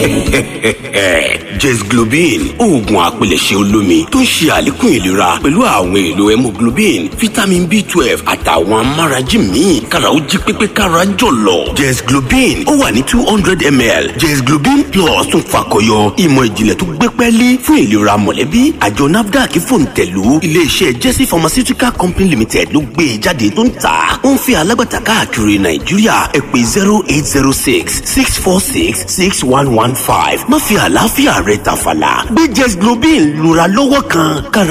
jesglobin oògùn àpilẹ̀ṣẹ̀ olómi tó ń ṣe àlékún ìlera pẹ̀lú àwọn èlò hemoglobin vitamin b twelve àtàwọn amárají míì kára ó jí pépé kára jọ̀lọ̀ jesglobin ó wà ní two hundred ml jesglobin plus tún fakọyọ ìmọ̀ ìjìnlẹ̀ tó gbé pẹ́ẹ́lí fún ìlera mọ̀lẹ́bí àjọ nafdac fòǹtẹ̀lù iléeṣẹ́ jesse pharmaceutical company limited ló gbé e jáde tó ń tà ó ń fi alágbàtà káàkiri nàìjíríà ẹ pè zero eight zero six six four six six one one five má fi àlàáfíà rẹ tàfàlà gbé jesglobin lura lọ́wọ́ kan kára